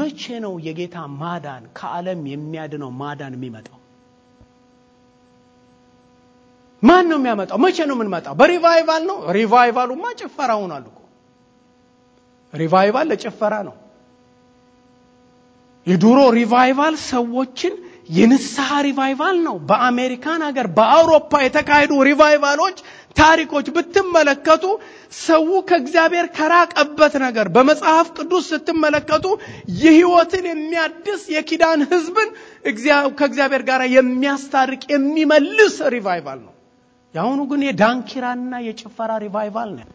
መቼ ነው የጌታ ማዳን ከዓለም የሚያድነው ማዳን የሚመጣው? ማን ነው የሚያመጣው? መቼ ነው የምንመጣው? በሪቫይቫል ነው? ሪቫይቫሉማ ጭፈራ ሆኗል እኮ። ሪቫይቫል ለጭፈራ ነው። የድሮ ሪቫይቫል ሰዎችን የንስሐ ሪቫይቫል ነው። በአሜሪካን ሀገር፣ በአውሮፓ የተካሄዱ ሪቫይቫሎች ታሪኮች ብትመለከቱ ሰው ከእግዚአብሔር ከራቀበት ነገር በመጽሐፍ ቅዱስ ስትመለከቱ የሕይወትን የሚያድስ የኪዳን ሕዝብን ከእግዚአብሔር ጋር የሚያስታርቅ የሚመልስ ሪቫይቫል ነው። የአሁኑ ግን የዳንኪራና የጭፈራ ሪቫይቫል ነው።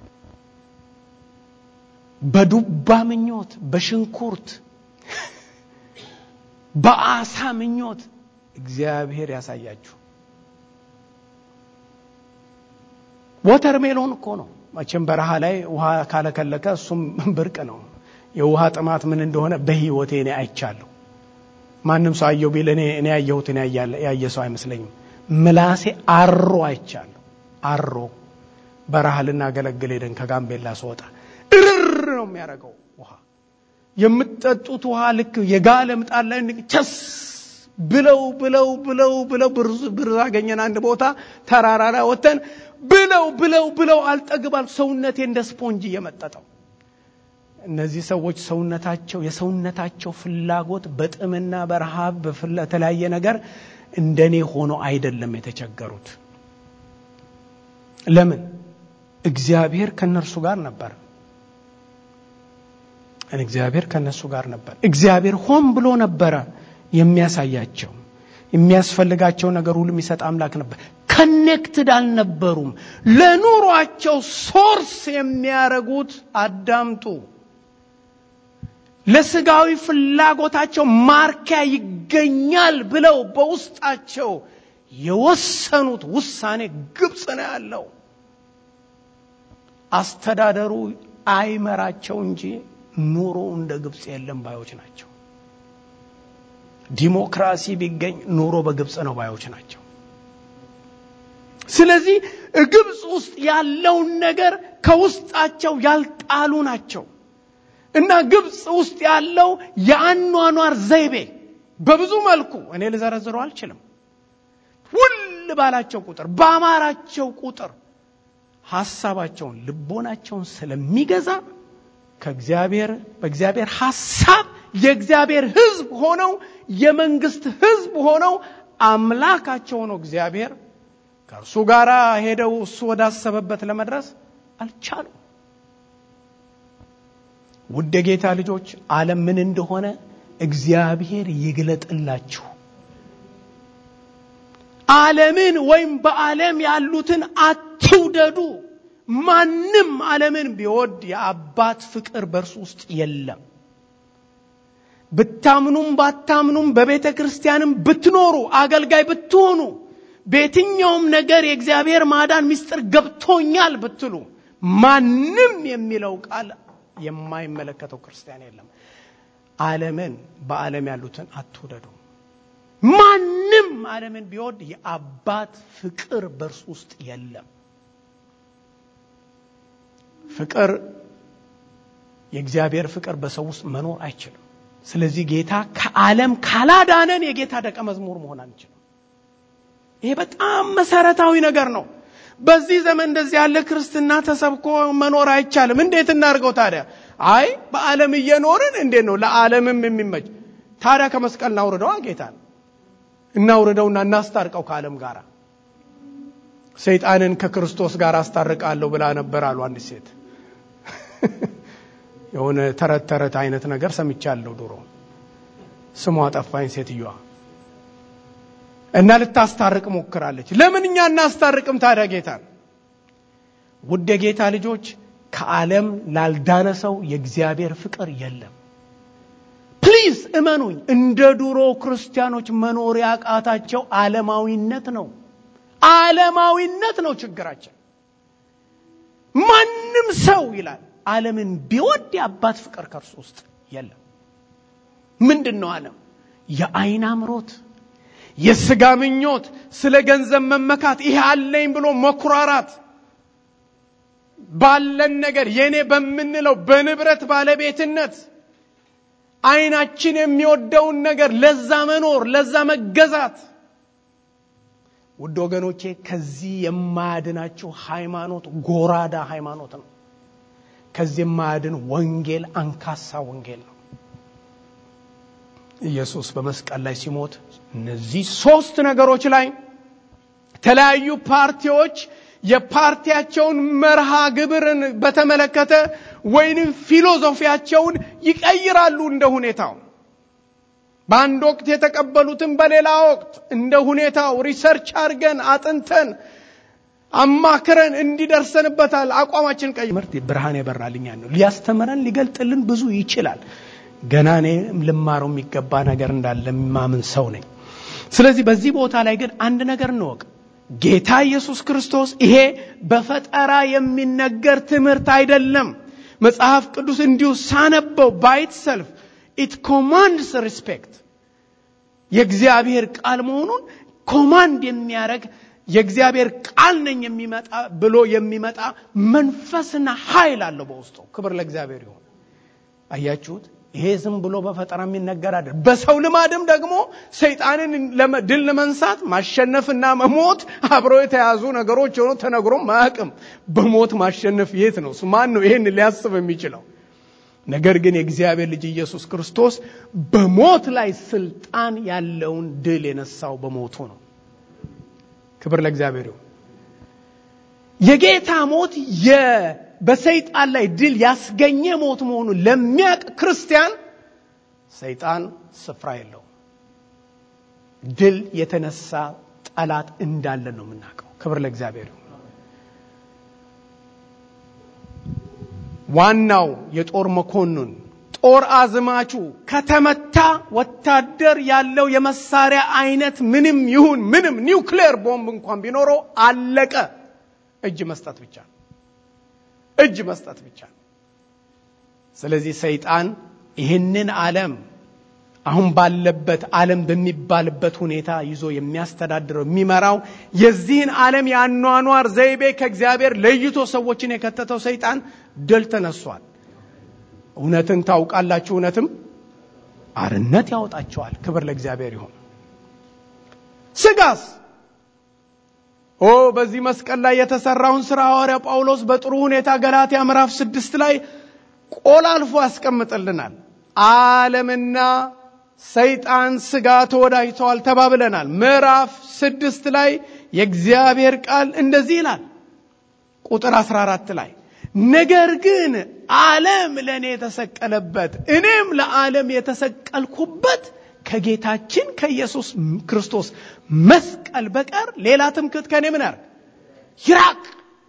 በዱባ ምኞት፣ በሽንኩርት በአሳ ምኞት እግዚአብሔር ያሳያችሁ። ወተር ሜሎን እኮ ነው መቼም በረሃ ላይ ውሃ ካለከለከ እሱም ብርቅ ነው። የውሃ ጥማት ምን እንደሆነ በህይወቴ እኔ አይቻለሁ። ማንም ሰው አየው ቢል እኔ እኔ ያየሁትን ያየ ሰው አይመስለኝም። ምላሴ አሮ አይቻለሁ። አሮ በረሃ ልናገለግል ሄደን ከጋምቤላ ስወጣ እርር ነው የሚያደርገው ውሃ የምትጠጡት ውሃ ልክ የጋለ ምጣድ ላይ ቸስ ብለው ብለው ብለው ብለው ብር አገኘን። አንድ ቦታ ተራራ ላይ ወተን ብለው ብለው ብለው አልጠግባል። ሰውነቴ እንደ ስፖንጅ እየመጠጠው። እነዚህ ሰዎች ሰውነታቸው የሰውነታቸው ፍላጎት በጥምና በረሃብ በተለያየ ነገር እንደኔ ሆኖ አይደለም የተቸገሩት። ለምን? እግዚአብሔር ከነርሱ ጋር ነበር። እግዚአብሔር ከነሱ ጋር ነበር። እግዚአብሔር ሆን ብሎ ነበረ የሚያሳያቸው የሚያስፈልጋቸው ነገር ሁሉ የሚሰጥ አምላክ ነበር። ከኔክትድ አልነበሩም። ለኑሯቸው ሶርስ የሚያረጉት አዳምጡ፣ ለስጋዊ ፍላጎታቸው ማርኪያ ይገኛል ብለው በውስጣቸው የወሰኑት ውሳኔ ግብፅ ነው ያለው። አስተዳደሩ አይመራቸው እንጂ ኑሮ እንደ ግብፅ የለም ባዮች ናቸው። ዲሞክራሲ ቢገኝ ኑሮ በግብፅ ነው ባዮች ናቸው። ስለዚህ ግብፅ ውስጥ ያለውን ነገር ከውስጣቸው ያልጣሉ ናቸው እና ግብፅ ውስጥ ያለው የአኗኗር ዘይቤ በብዙ መልኩ እኔ ልዘረዝረው አልችልም። ውል ባላቸው ቁጥር በአማራቸው ቁጥር ሐሳባቸውን ልቦናቸውን ስለሚገዛ ከእግዚአብሔር በእግዚአብሔር ሐሳብ የእግዚአብሔር ሕዝብ ሆነው የመንግስት ሕዝብ ሆነው አምላካቸው ሆነው እግዚአብሔር ከእርሱ ጋር ሄደው እሱ ወዳሰበበት ለመድረስ አልቻሉም። ውድ የጌታ ልጆች ዓለም ምን እንደሆነ እግዚአብሔር ይግለጥላችሁ። ዓለምን ወይም በዓለም ያሉትን አትውደዱ። ማንም ዓለምን ቢወድ የአባት ፍቅር በእርሱ ውስጥ የለም። ብታምኑም ባታምኑም በቤተ ክርስቲያንም ብትኖሩ አገልጋይ ብትሆኑ በየትኛውም ነገር የእግዚአብሔር ማዳን ምስጢር ገብቶኛል ብትሉ ማንም የሚለው ቃል የማይመለከተው ክርስቲያን የለም። ዓለምን በዓለም ያሉትን አትውደዱ። ማንም ዓለምን ቢወድ የአባት ፍቅር በእርሱ ውስጥ የለም። ፍቅር የእግዚአብሔር ፍቅር በሰው ውስጥ መኖር አይችልም። ስለዚህ ጌታ ከዓለም ካላዳነን የጌታ ደቀ መዝሙር መሆን አንችልም። ይሄ በጣም መሰረታዊ ነገር ነው። በዚህ ዘመን እንደዚህ ያለ ክርስትና ተሰብኮ መኖር አይቻልም። እንዴት እናድርገው ታዲያ? አይ በዓለም እየኖርን እንዴት ነው ለዓለምም የሚመች ታዲያ ከመስቀል እናውርደዋ ጌታን እናውርደውና እናስታርቀው ከዓለም ጋር። ሰይጣንን ከክርስቶስ ጋር አስታርቃለሁ ብላ ነበር አሉ አንድ ሴት። የሆነ ተረት ተረት አይነት ነገር ሰምቻለሁ ድሮ። ስሟ ጠፋኝ ሴትዮዋ እና ልታስታርቅ ሞክራለች። ለምን እኛ እናስታርቅም ታዲያ ጌታን? ውድ የጌታ ልጆች ከዓለም ላልዳነ ሰው የእግዚአብሔር ፍቅር የለም። ፕሊዝ እመኑኝ፣ እንደ ድሮ ክርስቲያኖች መኖር ያቃታቸው ዓለማዊነት ነው። ዓለማዊነት ነው ችግራችን። ማንም ሰው ይላል ዓለምን ቢወድ የአባት ፍቅር ከእርሱ ውስጥ የለም። ምንድን ነው ዓለም? የአይን አምሮት፣ የስጋ ምኞት፣ ስለ ገንዘብ መመካት፣ ይሄ አለኝ ብሎ መኩራራት፣ ባለን ነገር የኔ በምንለው በንብረት ባለቤትነት አይናችን የሚወደውን ነገር ለዛ መኖር፣ ለዛ መገዛት። ውድ ወገኖቼ ከዚህ የማያድናችሁ ሃይማኖት ጎራዳ ሃይማኖት ነው። ከዚህ የማያድን ወንጌል አንካሳ ወንጌል ነው። ኢየሱስ በመስቀል ላይ ሲሞት እነዚህ ሶስት ነገሮች ላይ የተለያዩ ፓርቲዎች የፓርቲያቸውን መርሃ ግብርን በተመለከተ ወይንም ፊሎዞፊያቸውን ይቀይራሉ እንደ ሁኔታው። በአንድ ወቅት የተቀበሉትን በሌላ ወቅት እንደ ሁኔታው ሪሰርች አድርገን አጥንተን አማክረን እንዲደርሰንበታል አቋማችን ቀይ ምርት ብርሃን የበራልኛል ነው ሊያስተምረን ሊገልጥልን ብዙ ይችላል። ገና እኔ ልማረው የሚገባ ነገር እንዳለ የማምን ሰው ነኝ። ስለዚህ በዚህ ቦታ ላይ ግን አንድ ነገር እንወቅ። ጌታ ኢየሱስ ክርስቶስ ይሄ በፈጠራ የሚነገር ትምህርት አይደለም። መጽሐፍ ቅዱስ እንዲሁ ሳነበው ባይት ሰልፍ ኢት ኮማንድስ ሪስፔክት የእግዚአብሔር ቃል መሆኑን ኮማንድ የሚያደርግ የእግዚአብሔር ቃል ነኝ የሚመጣ ብሎ የሚመጣ መንፈስና ኃይል አለው በውስጡ። ክብር ለእግዚአብሔር ይሁን። አያችሁት? ይሄ ዝም ብሎ በፈጠራ የሚነገር አይደል። በሰው ልማድም ደግሞ ሰይጣንን ድል ለመንሳት ማሸነፍና መሞት አብረው የተያዙ ነገሮች ሆኖ ተነግሮም አያውቅም። በሞት ማሸነፍ የት ነው? ማን ነው ይሄን ሊያስብ የሚችለው? ነገር ግን የእግዚአብሔር ልጅ ኢየሱስ ክርስቶስ በሞት ላይ ስልጣን ያለውን ድል የነሳው በሞቱ ነው። ክብር ለእግዚአብሔር ይሁን። የጌታ ሞት በሰይጣን ላይ ድል ያስገኘ ሞት መሆኑን ለሚያውቅ ክርስቲያን ሰይጣን ስፍራ የለውም። ድል የተነሳ ጠላት እንዳለ ነው የምናውቀው። ክብር ለእግዚአብሔር ይሁን። ዋናው የጦር መኮንን ጦር አዝማቹ ከተመታ ወታደር ያለው የመሳሪያ አይነት ምንም ይሁን ምንም ኒውክሌር ቦምብ እንኳን ቢኖረው አለቀ። እጅ መስጠት ብቻ ነው። እጅ መስጠት ብቻ ነው። ስለዚህ ሰይጣን ይህንን ዓለም አሁን ባለበት ዓለም በሚባልበት ሁኔታ ይዞ የሚያስተዳድረው የሚመራው የዚህን ዓለም የአኗኗር ዘይቤ ከእግዚአብሔር ለይቶ ሰዎችን የከተተው ሰይጣን ድል ተነሷል። እውነትን ታውቃላችሁ፣ እውነትም አርነት ያወጣቸዋል። ክብር ለእግዚአብሔር ይሁን። ስጋስ ኦ በዚህ መስቀል ላይ የተሰራውን ስራ ሐዋርያ ጳውሎስ በጥሩ ሁኔታ ገላትያ ምዕራፍ ስድስት ላይ ቆላልፎ ያስቀምጥልናል። ዓለምና ሰይጣን ስጋ ተወዳጅተዋል ተባብለናል። ምዕራፍ ስድስት ላይ የእግዚአብሔር ቃል እንደዚህ ይላል ቁጥር 14 ላይ ነገር ግን ዓለም ለእኔ የተሰቀለበት እኔም ለዓለም የተሰቀልኩበት ከጌታችን ከኢየሱስ ክርስቶስ መስቀል በቀር ሌላ ትምክህት ከኔ ምን ያርግ ይራቅ።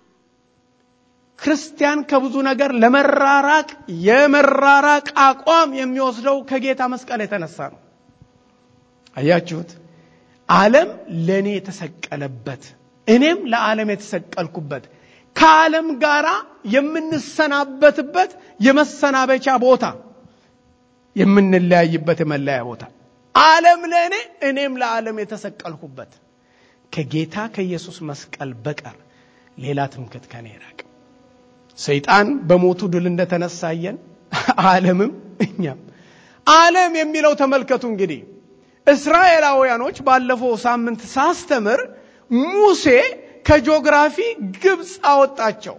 ክርስቲያን ከብዙ ነገር ለመራራቅ የመራራቅ አቋም የሚወስደው ከጌታ መስቀል የተነሳ ነው። አያችሁት? ዓለም ለእኔ የተሰቀለበት እኔም ለዓለም የተሰቀልኩበት ከዓለም ጋር የምንሰናበትበት የመሰናበቻ ቦታ የምንለያይበት የመለያ ቦታ ዓለም ለእኔ እኔም ለዓለም የተሰቀልኩበት ከጌታ ከኢየሱስ መስቀል በቀር ሌላ ትምክህት ከኔ ይራቅ። ሰይጣን በሞቱ ድል እንደተነሳየን ዓለምም እኛም ዓለም የሚለው ተመልከቱ እንግዲህ እስራኤላውያኖች ባለፈው ሳምንት ሳስተምር ሙሴ ከጂኦግራፊ ግብፅ አወጣቸው።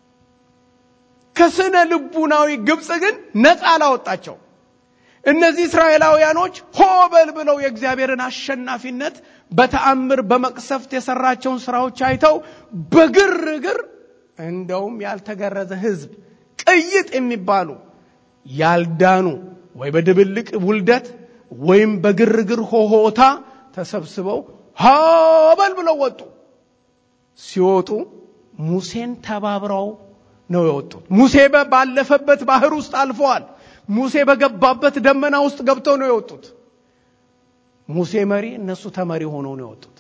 ከስነ ልቡናዊ ግብፅ ግን ነፃ አላወጣቸው። እነዚህ እስራኤላውያኖች ሆበል ብለው የእግዚአብሔርን አሸናፊነት በተአምር በመቅሰፍት የሰራቸውን ስራዎች አይተው በግርግር እንደውም ያልተገረዘ ሕዝብ ቅይጥ የሚባሉ ያልዳኑ ወይ በድብልቅ ውልደት ወይም በግርግር ሆሆታ ተሰብስበው ሆበል ብለው ወጡ። ሲወጡ ሙሴን ተባብረው ነው የወጡት። ሙሴ ባለፈበት ባህር ውስጥ አልፈዋል። ሙሴ በገባበት ደመና ውስጥ ገብተው ነው የወጡት። ሙሴ መሪ፣ እነሱ ተመሪ ሆነው ነው የወጡት።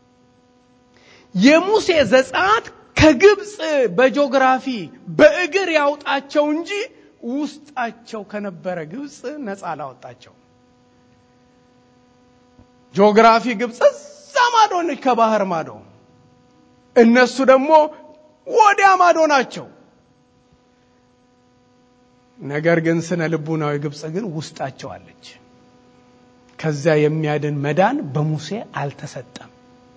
የሙሴ ዘጸአት ከግብፅ በጂኦግራፊ በእግር ያውጣቸው እንጂ ውስጣቸው ከነበረ ግብፅ ነፃ አላወጣቸው። ጂኦግራፊ ግብፅ እዛ ማዶ ነች፣ ከባህር ማዶ። እነሱ ደግሞ ወዲያ ማዶ ናቸው። ነገር ግን ስነ ልቡናዊ ግብፅ ግን ውስጣቸው አለች። ከዚያ የሚያድን መዳን በሙሴ አልተሰጠም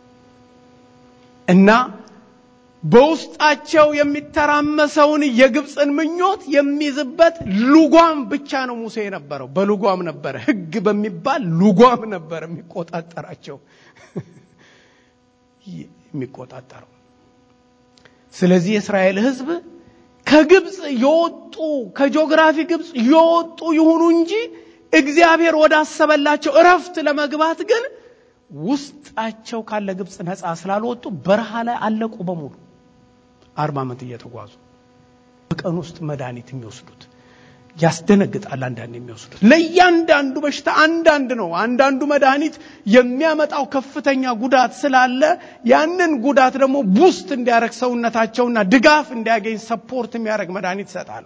እና በውስጣቸው የሚተራመሰውን የግብፅን ምኞት የሚይዝበት ሉጓም ብቻ ነው ሙሴ የነበረው። በሉጓም ነበረ፣ ሕግ በሚባል ሉጓም ነበረ የሚቆጣጠራቸው የሚቆጣጠረው። ስለዚህ የእስራኤል ሕዝብ ከግብፅ የወጡ ከጂኦግራፊ ግብፅ የወጡ ይሁኑ እንጂ እግዚአብሔር ወዳሰበላቸው እረፍት ለመግባት ግን ውስጣቸው ካለ ግብፅ ነፃ ስላልወጡ በረሃ ላይ አለቁ በሙሉ አርባ ዓመት እየተጓዙ በቀን ውስጥ መድኃኒት የሚወስዱት ያስደነግጣል። አንዳንድ የሚወስዱት ለእያንዳንዱ በሽታ አንዳንድ ነው። አንዳንዱ መድኃኒት የሚያመጣው ከፍተኛ ጉዳት ስላለ ያንን ጉዳት ደግሞ ቡስት እንዲያደርግ ሰውነታቸውና ድጋፍ እንዲያገኝ ሰፖርት የሚያደርግ መድኃኒት ይሰጣሉ።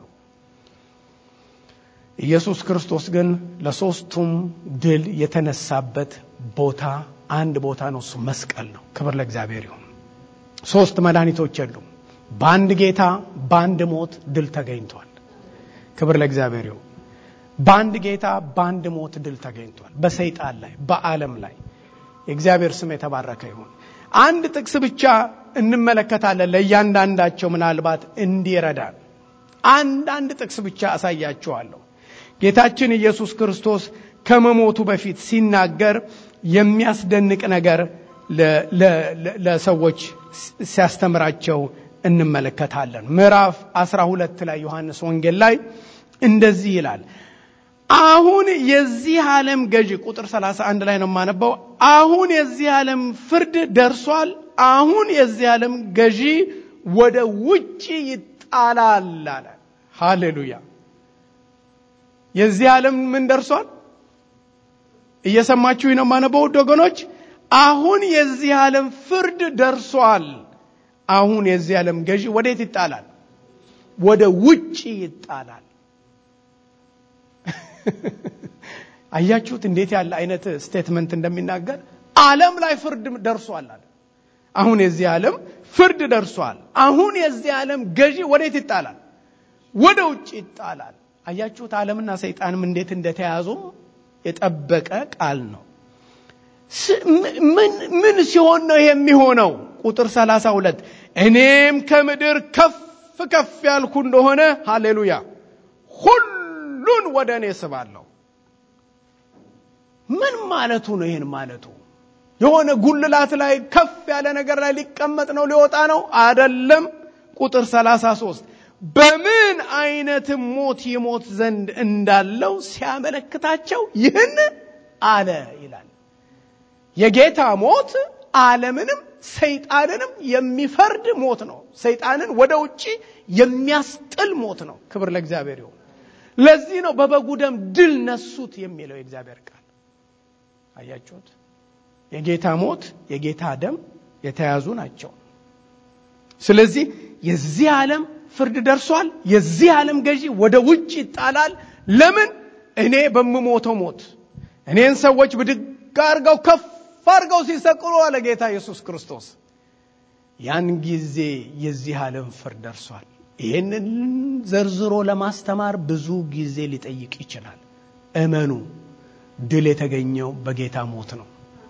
ኢየሱስ ክርስቶስ ግን ለሶስቱም ድል የተነሳበት ቦታ አንድ ቦታ ነው። እሱ መስቀል ነው። ክብር ለእግዚአብሔር ይሁን። ሶስት መድኃኒቶች የሉም። በአንድ ጌታ በአንድ ሞት ድል ተገኝቷል። ክብር ለእግዚአብሔር ይሁን። በአንድ ጌታ በአንድ ሞት ድል ተገኝቷል። በሰይጣን ላይ በዓለም ላይ የእግዚአብሔር ስም የተባረከ ይሁን። አንድ ጥቅስ ብቻ እንመለከታለን ለእያንዳንዳቸው ምናልባት እንዲረዳን አንድ ጥቅስ ብቻ አሳያችኋለሁ። ጌታችን ኢየሱስ ክርስቶስ ከመሞቱ በፊት ሲናገር የሚያስደንቅ ነገር ለሰዎች ሲያስተምራቸው እንመለከታለን። ምዕራፍ 12 ላይ ዮሐንስ ወንጌል ላይ እንደዚህ ይላል። አሁን የዚህ ዓለም ገዢ ቁጥር 31 ላይ ነው የማነበው። አሁን የዚህ ዓለም ፍርድ ደርሷል። አሁን የዚህ ዓለም ገዢ ወደ ውጭ ይጣላል አለ። ሃሌሉያ! የዚህ ዓለም ምን ደርሷል? እየሰማችሁ ነው የማነበው ወገኖች። አሁን የዚህ ዓለም ፍርድ ደርሷል። አሁን የዚህ ዓለም ገዢ ወዴት ይጣላል? ወደ ውጭ ይጣላል። አያችሁት እንዴት ያለ አይነት ስቴትመንት እንደሚናገር ዓለም ላይ ፍርድ ደርሷል አለ። አሁን የዚህ ዓለም ፍርድ ደርሷል። አሁን የዚህ ዓለም ገዢ ወዴት ይጣላል? ወደ ውጭ ይጣላል። አያችሁት ዓለምና ሰይጣንም እንዴት እንደተያዙም የጠበቀ ቃል ነው። ምን ሲሆን ነው የሚሆነው? ቁጥር 32 እኔም ከምድር ከፍ ከፍ ያልኩ እንደሆነ ሃሌሉያ ሁሉን ወደ እኔ ስባለሁ። ምን ማለቱ ነው? ይህን ማለቱ የሆነ ጉልላት ላይ ከፍ ያለ ነገር ላይ ሊቀመጥ ነው ሊወጣ ነው አደለም። ቁጥር 33 በምን አይነትም ሞት ይሞት ዘንድ እንዳለው ሲያመለክታቸው ይህን አለ ይላል። የጌታ ሞት ዓለምንም ሰይጣንንም የሚፈርድ ሞት ነው። ሰይጣንን ወደ ውጭ የሚያስጥል ሞት ነው። ክብር ለእግዚአብሔር ይሁን። ለዚህ ነው በበጉ ደም ድል ነሱት የሚለው የእግዚአብሔር ቃል። አያችሁት? የጌታ ሞት የጌታ ደም የተያዙ ናቸው። ስለዚህ የዚህ ዓለም ፍርድ ደርሷል። የዚህ ዓለም ገዢ ወደ ውጭ ይጣላል። ለምን? እኔ በምሞተው ሞት እኔን ሰዎች ብድግ አድርገው ከፍ አድርገው ሲሰቅሉ አለ ጌታ ኢየሱስ ክርስቶስ። ያን ጊዜ የዚህ ዓለም ፍርድ ደርሷል። ይህንን ዘርዝሮ ለማስተማር ብዙ ጊዜ ሊጠይቅ ይችላል። እመኑ፣ ድል የተገኘው በጌታ ሞት ነው።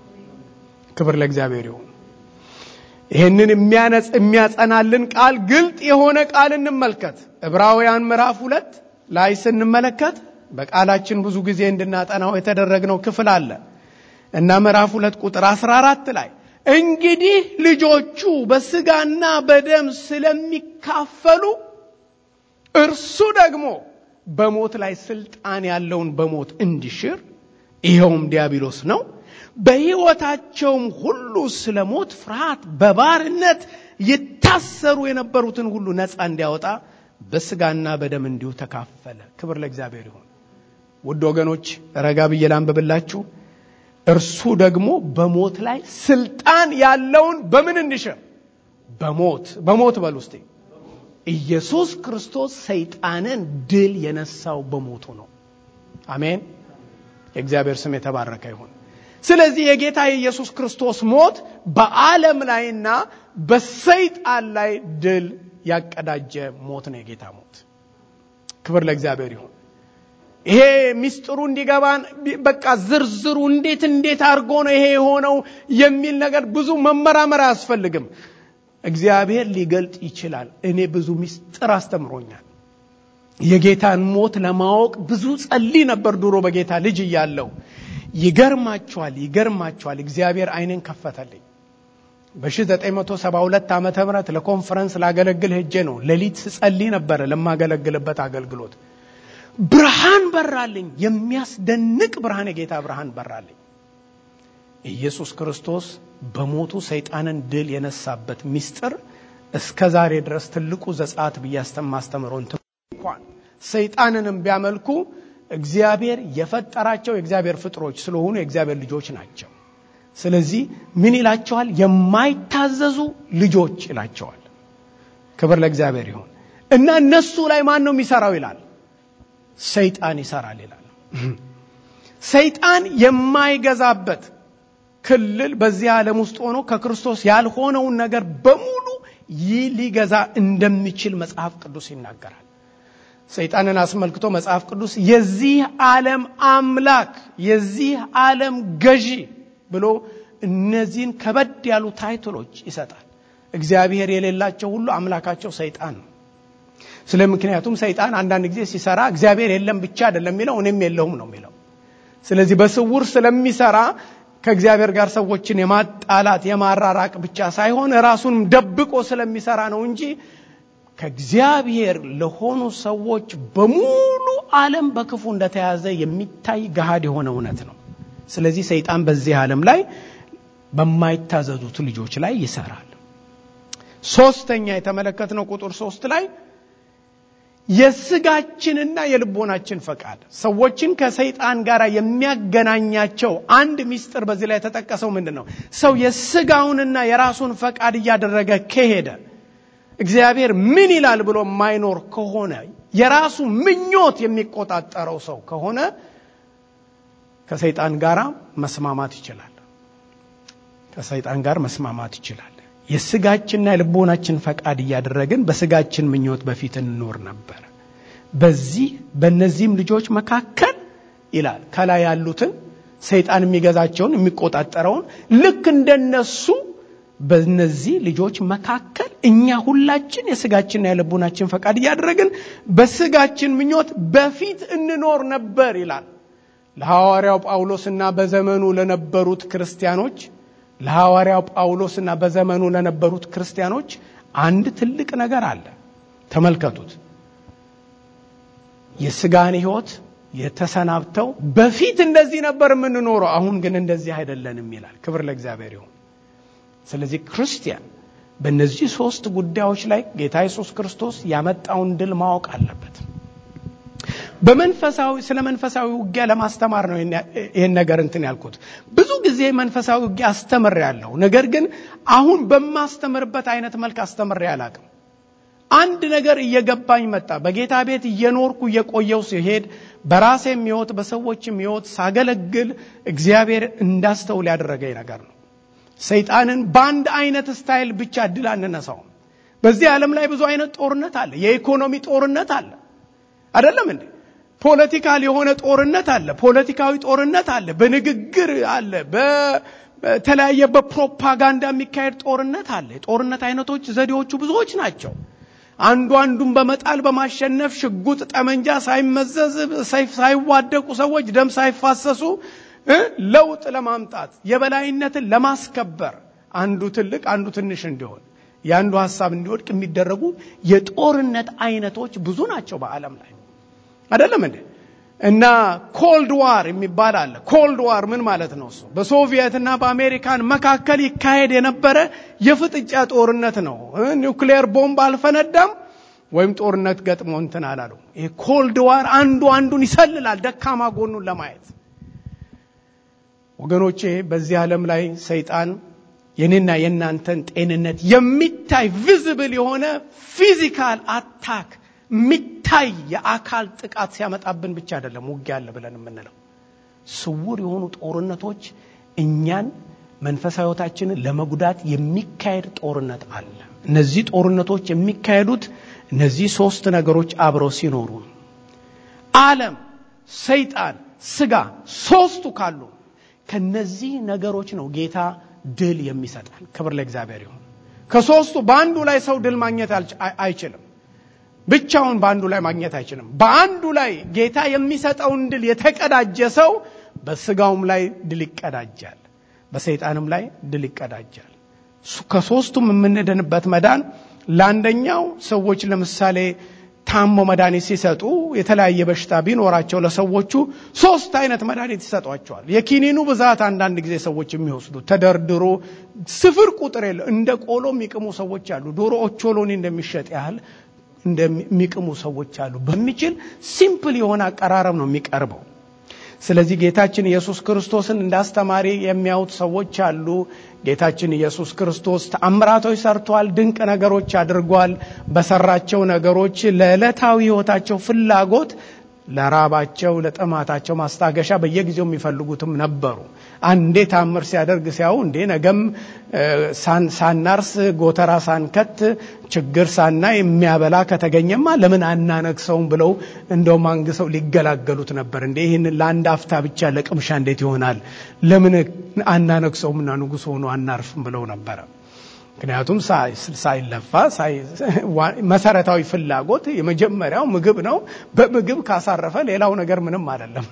ክብር ለእግዚአብሔር ይሁን። ይህንን የሚያጸናልን ቃል ግልጥ የሆነ ቃል እንመልከት። ዕብራውያን ምዕራፍ ሁለት ላይ ስንመለከት በቃላችን ብዙ ጊዜ እንድናጠናው የተደረግነው ክፍል አለ እና ምዕራፍ ሁለት ቁጥር 14 ላይ እንግዲህ ልጆቹ በስጋና በደም ስለሚካፈሉ እርሱ ደግሞ በሞት ላይ ስልጣን ያለውን በሞት እንዲሽር ይኸውም ዲያብሎስ ነው በሕይወታቸውም ሁሉ ስለ ሞት ፍርሃት በባርነት ይታሰሩ የነበሩትን ሁሉ ነፃ እንዲያወጣ በስጋና በደም እንዲሁ ተካፈለ። ክብር ለእግዚአብሔር ይሁን። ውድ ወገኖች ረጋ ብዬ ላንብብላችሁ። እርሱ ደግሞ በሞት ላይ ስልጣን ያለውን በምን እንዲሽር? በሞት በሞት በል ውስጤ ኢየሱስ ክርስቶስ ሰይጣንን ድል የነሳው በሞቱ ነው። አሜን። የእግዚአብሔር ስም የተባረከ ይሁን። ስለዚህ የጌታ የኢየሱስ ክርስቶስ ሞት በዓለም ላይና በሰይጣን ላይ ድል ያቀዳጀ ሞት ነው። የጌታ ሞት ክብር ለእግዚአብሔር ይሁን። ይሄ ሚስጥሩ እንዲገባን በቃ ዝርዝሩ እንዴት እንዴት አድርጎ ነው ይሄ የሆነው የሚል ነገር ብዙ መመራመር አያስፈልግም። እግዚአብሔር ሊገልጥ ይችላል። እኔ ብዙ ሚስጥር አስተምሮኛል። የጌታን ሞት ለማወቅ ብዙ ጸልይ ነበር ድሮ በጌታ ልጅ እያለው። ይገርማችኋል፣ ይገርማችኋል እግዚአብሔር አይንን ከፈተልኝ። በ1972 ዓመተ ምህረት ለኮንፈረንስ ላገለግል ሄጄ ነው። ሌሊት ስጸልይ ነበረ ለማገለግልበት አገልግሎት ብርሃን በራልኝ። የሚያስደንቅ ብርሃን፣ የጌታ ብርሃን በራልኝ። ኢየሱስ ክርስቶስ በሞቱ ሰይጣንን ድል የነሳበት ምስጢር እስከ ዛሬ ድረስ ትልቁ ዘጸአት ብዬ ማስተምረው እንኳን ሰይጣንንም ቢያመልኩ እግዚአብሔር የፈጠራቸው የእግዚአብሔር ፍጥሮች ስለሆኑ የእግዚአብሔር ልጆች ናቸው። ስለዚህ ምን ይላቸዋል? የማይታዘዙ ልጆች ይላቸዋል። ክብር ለእግዚአብሔር ይሁን እና እነሱ ላይ ማን ነው የሚሰራው ይላል ሰይጣን ይሰራል ይላል። ሰይጣን የማይገዛበት ክልል በዚህ ዓለም ውስጥ ሆኖ ከክርስቶስ ያልሆነውን ነገር በሙሉ ይህ ሊገዛ እንደሚችል መጽሐፍ ቅዱስ ይናገራል። ሰይጣንን አስመልክቶ መጽሐፍ ቅዱስ የዚህ ዓለም አምላክ የዚህ ዓለም ገዢ ብሎ እነዚህን ከበድ ያሉ ታይትሎች ይሰጣል። እግዚአብሔር የሌላቸው ሁሉ አምላካቸው ሰይጣን ነው። ስለ ምክንያቱም ሰይጣን አንዳንድ ጊዜ ሲሰራ እግዚአብሔር የለም ብቻ አይደለም የሚለው እኔም የለሁም ነው የሚለው። ስለዚህ በስውር ስለሚሰራ ከእግዚአብሔር ጋር ሰዎችን የማጣላት የማራራቅ ብቻ ሳይሆን ራሱንም ደብቆ ስለሚሰራ ነው እንጂ ከእግዚአብሔር ለሆኑ ሰዎች በሙሉ ዓለም በክፉ እንደተያዘ የሚታይ ገሃድ የሆነ እውነት ነው። ስለዚህ ሰይጣን በዚህ ዓለም ላይ በማይታዘዙት ልጆች ላይ ይሰራል። ሶስተኛ የተመለከትነው ቁጥር ሶስት ላይ የስጋችንና የልቦናችን ፈቃድ ሰዎችን ከሰይጣን ጋር የሚያገናኛቸው አንድ ሚስጥር በዚህ ላይ የተጠቀሰው ምንድን ነው? ሰው የስጋውንና የራሱን ፈቃድ እያደረገ ከሄደ እግዚአብሔር ምን ይላል ብሎ የማይኖር ከሆነ የራሱ ምኞት የሚቆጣጠረው ሰው ከሆነ ከሰይጣን ጋር መስማማት ይችላል። ከሰይጣን ጋር መስማማት ይችላል። የስጋችንና የልቦናችን ፈቃድ እያደረግን በስጋችን ምኞት በፊት እንኖር ነበር። በዚህ በእነዚህም ልጆች መካከል ይላል ከላይ ያሉትን ሰይጣን የሚገዛቸውን የሚቆጣጠረውን ልክ እንደነሱ በእነዚህ ልጆች መካከል እኛ ሁላችን የስጋችንና የልቦናችን ፈቃድ እያደረግን በስጋችን ምኞት በፊት እንኖር ነበር ይላል። ለሐዋርያው ጳውሎስና በዘመኑ ለነበሩት ክርስቲያኖች ለሐዋርያው ጳውሎስና በዘመኑ ለነበሩት ክርስቲያኖች አንድ ትልቅ ነገር አለ። ተመልከቱት። የስጋን ሕይወት የተሰናብተው በፊት እንደዚህ ነበር የምንኖረው፣ አሁን ግን እንደዚህ አይደለንም ይላል። ክብር ለእግዚአብሔር ይሁን። ስለዚህ ክርስቲያን በእነዚህ ሶስት ጉዳዮች ላይ ጌታ ኢየሱስ ክርስቶስ ያመጣውን ድል ማወቅ አለበት። በመንፈሳዊ ስለ መንፈሳዊ ውጊያ ለማስተማር ነው ይህን ነገር እንትን ያልኩት። ብዙ ጊዜ መንፈሳዊ ውጊያ አስተምሬ ያለሁ፣ ነገር ግን አሁን በማስተምርበት አይነት መልክ አስተምሬ አላቅም። አንድ ነገር እየገባኝ መጣ። በጌታ ቤት እየኖርኩ እየቆየው ሲሄድ በራሴም ሕይወት በሰዎችም ሕይወት ሳገለግል እግዚአብሔር እንዳስተውል ያደረገኝ ነገር ነው። ሰይጣንን በአንድ አይነት ስታይል ብቻ ድል አንነሳውም። በዚህ ዓለም ላይ ብዙ አይነት ጦርነት አለ። የኢኮኖሚ ጦርነት አለ አይደለም እንዴ? ፖለቲካል የሆነ ጦርነት አለ። ፖለቲካዊ ጦርነት አለ። በንግግር አለ። በተለያየ በፕሮፓጋንዳ የሚካሄድ ጦርነት አለ። የጦርነት አይነቶች ዘዴዎቹ ብዙዎች ናቸው። አንዱ አንዱን በመጣል በማሸነፍ ሽጉጥ፣ ጠመንጃ ሳይመዘዝ ሰይፍ ሳይዋደቁ ሰዎች ደም ሳይፋሰሱ ለውጥ ለማምጣት የበላይነትን ለማስከበር አንዱ ትልቅ አንዱ ትንሽ እንዲሆን የአንዱ ሀሳብ እንዲወድቅ የሚደረጉ የጦርነት አይነቶች ብዙ ናቸው በዓለም ላይ አይደለም እንዴ? እና ኮልድ ዋር የሚባል አለ። ኮልድ ዋር ምን ማለት ነው? እሱ በሶቪየት እና በአሜሪካን መካከል ይካሄድ የነበረ የፍጥጫ ጦርነት ነው። ኒውክሊየር ቦምብ አልፈነዳም ወይም ጦርነት ገጥሞ እንትን አላሉ። ይሄ ኮልድ ዋር አንዱ አንዱን ይሰልላል ደካማ ጎኑን ለማየት ወገኖቼ። በዚህ ዓለም ላይ ሰይጣን የኔና የእናንተን ጤንነት የሚታይ ቪዝብል የሆነ ፊዚካል አታክ የሚታይ የአካል ጥቃት ሲያመጣብን ብቻ አይደለም ውጊያ አለ ብለን የምንለው። ስውር የሆኑ ጦርነቶች እኛን መንፈሳዊ ሕይወታችንን ለመጉዳት የሚካሄድ ጦርነት አለ። እነዚህ ጦርነቶች የሚካሄዱት እነዚህ ሶስት ነገሮች አብረው ሲኖሩ ዓለም፣ ሰይጣን፣ ስጋ ሶስቱ ካሉ ከነዚህ ነገሮች ነው ጌታ ድል የሚሰጠን። ክብር ለእግዚአብሔር ይሁን። ከሶስቱ በአንዱ ላይ ሰው ድል ማግኘት አይችልም። ብቻውን በአንዱ ላይ ማግኘት አይችልም። በአንዱ ላይ ጌታ የሚሰጠውን ድል የተቀዳጀ ሰው በስጋውም ላይ ድል ይቀዳጃል፣ በሰይጣንም ላይ ድል ይቀዳጃል። ከሶስቱም የምንድንበት መዳን ለአንደኛው ሰዎች ለምሳሌ ታሞ መድኃኒት ሲሰጡ የተለያየ በሽታ ቢኖራቸው ለሰዎቹ ሶስት አይነት መድኃኒት ይሰጧቸዋል። የኪኒኑ ብዛት አንዳንድ ጊዜ ሰዎች የሚወስዱ ተደርድሮ ስፍር ቁጥር የለው እንደ ቆሎ የሚቅሙ ሰዎች አሉ። ዶሮ ኦቾሎኒ እንደሚሸጥ ያህል እንደሚቅሙ ሰዎች አሉ። በሚችል ሲምፕል የሆነ አቀራረብ ነው የሚቀርበው። ስለዚህ ጌታችን ኢየሱስ ክርስቶስን እንደ አስተማሪ የሚያዩት ሰዎች አሉ። ጌታችን ኢየሱስ ክርስቶስ ተአምራቶች ሰርቷል፣ ድንቅ ነገሮች አድርጓል። በሰራቸው ነገሮች ለዕለታዊ ሕይወታቸው ፍላጎት ለራባቸው ለጥማታቸው ማስታገሻ በየጊዜው የሚፈልጉትም ነበሩ። አንዴ ታምር ሲያደርግ ሲያዩ እንዴ ነገም ሳናርስ ጎተራ ሳንከት ችግር ሳና የሚያበላ ከተገኘማ ለምን አናነግሰውም ብለው እንደውም አንግሰው ሊገላገሉት ነበር። እንዴ ይህን ለአንድ አፍታ ብቻ ለቅምሻ እንዴት ይሆናል? ለምን አናነግሰውምና ንጉሥ ሆኖ አናርፍም ብለው ነበረ። ምክንያቱም ሳይለፋ መሰረታዊ ፍላጎት የመጀመሪያው ምግብ ነው። በምግብ ካሳረፈ ሌላው ነገር ምንም አይደለም።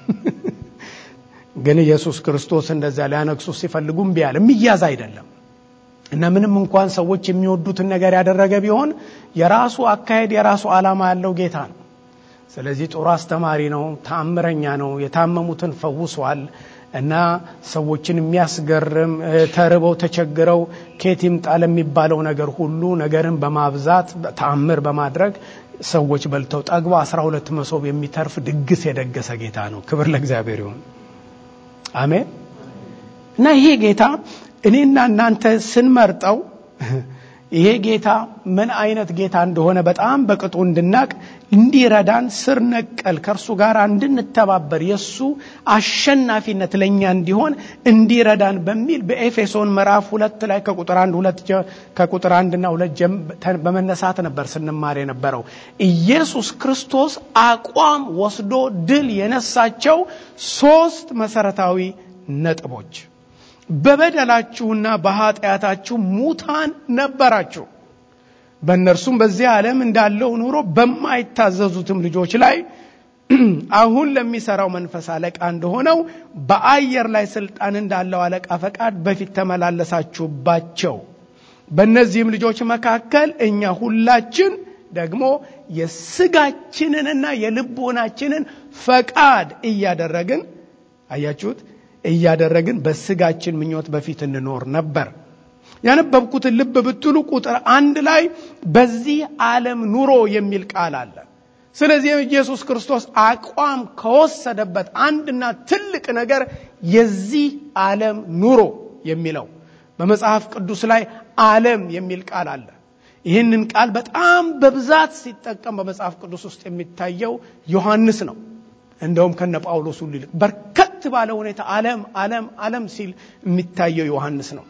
ግን ኢየሱስ ክርስቶስ እንደዚያ ሊያነግሱ ሲፈልጉ እምቢ አለ። የሚያዝ አይደለም እና ምንም እንኳን ሰዎች የሚወዱትን ነገር ያደረገ ቢሆን የራሱ አካሄድ የራሱ ዓላማ ያለው ጌታ ነው። ስለዚህ ጥሩ አስተማሪ ነው፣ ተአምረኛ ነው። የታመሙትን ፈውሷል። እና ሰዎችን የሚያስገርም ተርበው ተቸግረው ከየት ይምጣ ለሚባለው ነገር ሁሉ ነገርን በማብዛት ተአምር በማድረግ ሰዎች በልተው ጠግበው አስራ ሁለት መሶብ የሚተርፍ ድግስ የደገሰ ጌታ ነው። ክብር ለእግዚአብሔር ይሁን። አሜን። እና ይሄ ጌታ እኔና እናንተ ስንመርጠው ይሄ ጌታ ምን አይነት ጌታ እንደሆነ በጣም በቅጡ እንድናቅ እንዲረዳን ስር ነቀል ከእርሱ ጋር እንድንተባበር የእሱ አሸናፊነት ለእኛ እንዲሆን እንዲረዳን በሚል በኤፌሶን ምዕራፍ ሁለት ላይ ከቁጥር አንድ ሁለት ከቁጥር አንድና ሁለት በመነሳት ነበር ስንማር የነበረው። ኢየሱስ ክርስቶስ አቋም ወስዶ ድል የነሳቸው ሶስት መሰረታዊ ነጥቦች በበደላችሁና በኃጢአታችሁ ሙታን ነበራችሁ በእነርሱም በዚህ ዓለም እንዳለው ኑሮ በማይታዘዙትም ልጆች ላይ አሁን ለሚሰራው መንፈስ አለቃ እንደሆነው በአየር ላይ ስልጣን እንዳለው አለቃ ፈቃድ በፊት ተመላለሳችሁባቸው። በእነዚህም ልጆች መካከል እኛ ሁላችን ደግሞ የስጋችንንና የልቦናችንን ፈቃድ እያደረግን አያችሁት እያደረግን በስጋችን ምኞት በፊት እንኖር ነበር። ያነበብኩትን ልብ ብትሉ ቁጥር አንድ ላይ በዚህ ዓለም ኑሮ የሚል ቃል አለ። ስለዚህ ኢየሱስ ክርስቶስ አቋም ከወሰደበት አንድና ትልቅ ነገር የዚህ ዓለም ኑሮ የሚለው በመጽሐፍ ቅዱስ ላይ ዓለም የሚል ቃል አለ። ይህንን ቃል በጣም በብዛት ሲጠቀም በመጽሐፍ ቅዱስ ውስጥ የሚታየው ዮሐንስ ነው። እንደውም ከነ ጳውሎስ ሁሉ ይልቅ በርከት ባለ ሁኔታ ዓለም ዓለም ዓለም ሲል የሚታየው ዮሐንስ ነው።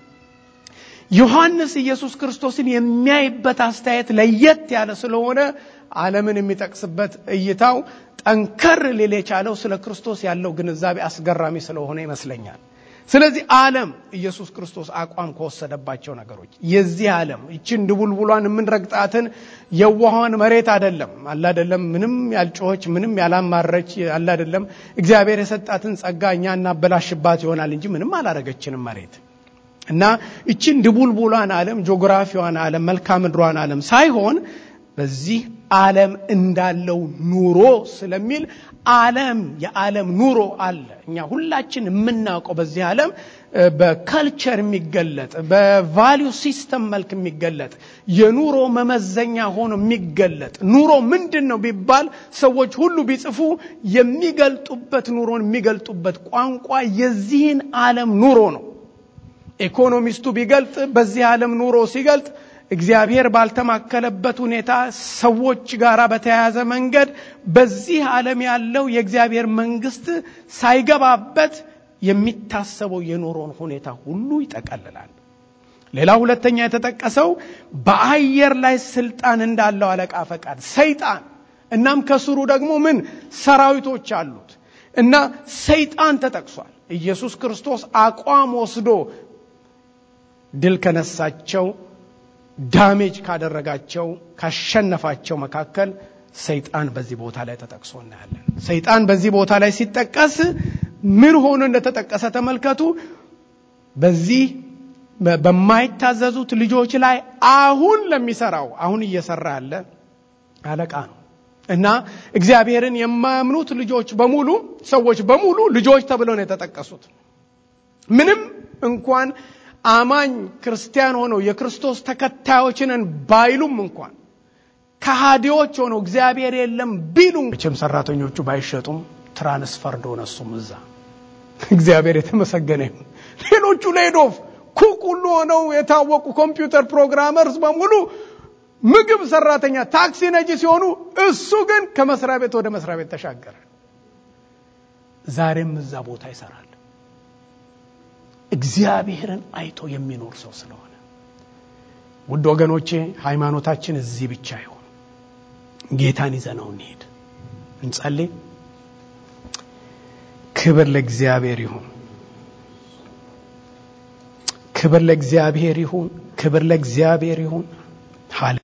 ዮሐንስ ኢየሱስ ክርስቶስን የሚያይበት አስተያየት ለየት ያለ ስለሆነ ዓለምን የሚጠቅስበት እይታው ጠንከር ሊል የቻለው ስለ ክርስቶስ ያለው ግንዛቤ አስገራሚ ስለሆነ ይመስለኛል። ስለዚህ ዓለም ኢየሱስ ክርስቶስ አቋም ከወሰደባቸው ነገሮች የዚህ ዓለም ይችን ድቡልቡሏን የምንረግጣትን የዋኋን መሬት አደለም አላደለም ምንም ያልጮኸች ምንም ያላማረች አላደለም እግዚአብሔር የሰጣትን ጸጋ እኛ እናበላሽባት ይሆናል እንጂ ምንም አላረገችንም መሬት እና ይችን ድቡልቡሏን ዓለም ጂኦግራፊዋን ዓለም መልክዓ ምድሯን ዓለም ሳይሆን በዚህ ዓለም እንዳለው ኑሮ ስለሚል ዓለም የዓለም ኑሮ አለ። እኛ ሁላችን የምናውቀው በዚህ ዓለም በከልቸር የሚገለጥ በቫሊዩ ሲስተም መልክ የሚገለጥ የኑሮ መመዘኛ ሆኖ የሚገለጥ ኑሮ ምንድን ነው ቢባል ሰዎች ሁሉ ቢጽፉ የሚገልጡበት ኑሮን የሚገልጡበት ቋንቋ የዚህን ዓለም ኑሮ ነው። ኢኮኖሚስቱ ቢገልጥ በዚህ ዓለም ኑሮ ሲገልጥ እግዚአብሔር ባልተማከለበት ሁኔታ ሰዎች ጋር በተያያዘ መንገድ በዚህ ዓለም ያለው የእግዚአብሔር መንግስት ሳይገባበት የሚታሰበው የኑሮን ሁኔታ ሁሉ ይጠቀልላል። ሌላ ሁለተኛ የተጠቀሰው በአየር ላይ ስልጣን እንዳለው አለቃ ፈቃድ ሰይጣን እናም ከስሩ ደግሞ ምን ሰራዊቶች አሉት እና ሰይጣን ተጠቅሷል። ኢየሱስ ክርስቶስ አቋም ወስዶ ድል ከነሳቸው ዳሜጅ ካደረጋቸው ካሸነፋቸው መካከል ሰይጣን በዚህ ቦታ ላይ ተጠቅሶ እናያለን። ሰይጣን በዚህ ቦታ ላይ ሲጠቀስ ምን ሆኖ እንደተጠቀሰ ተመልከቱ። በዚህ በማይታዘዙት ልጆች ላይ አሁን ለሚሰራው አሁን እየሰራ ያለ አለቃ ነው እና እግዚአብሔርን የማያምኑት ልጆች በሙሉ ሰዎች በሙሉ ልጆች ተብለው ነው የተጠቀሱት። ምንም እንኳን አማኝ ክርስቲያን ሆነው የክርስቶስ ተከታዮችንን ባይሉም እንኳን ከሃዲዎች ሆነው እግዚአብሔር የለም ቢሉ መቼም ሰራተኞቹ ባይሸጡም ትራንስፈር እንደሆነ እሱም እዛ እግዚአብሔር የተመሰገነ ይሁን። ሌሎቹ ሌዶፍ ኩክ ሁሉ ሆነው የታወቁ ኮምፒውተር ፕሮግራመርስ በሙሉ ምግብ ሰራተኛ፣ ታክሲ ነጂ ሲሆኑ እሱ ግን ከመስሪያ ቤት ወደ መስሪያ ቤት ተሻገረ። ዛሬም እዛ ቦታ ይሰራል። እግዚአብሔርን አይቶ የሚኖር ሰው ስለሆነ ውድ ወገኖቼ ሃይማኖታችን እዚህ ብቻ ይሆን። ጌታን ይዘነው እንሄድ። እንጸልይ። ክብር ለእግዚአብሔር ይሁን። ክብር ለእግዚአብሔር ይሁን። ክብር ለእግዚአብሔር ይሁን።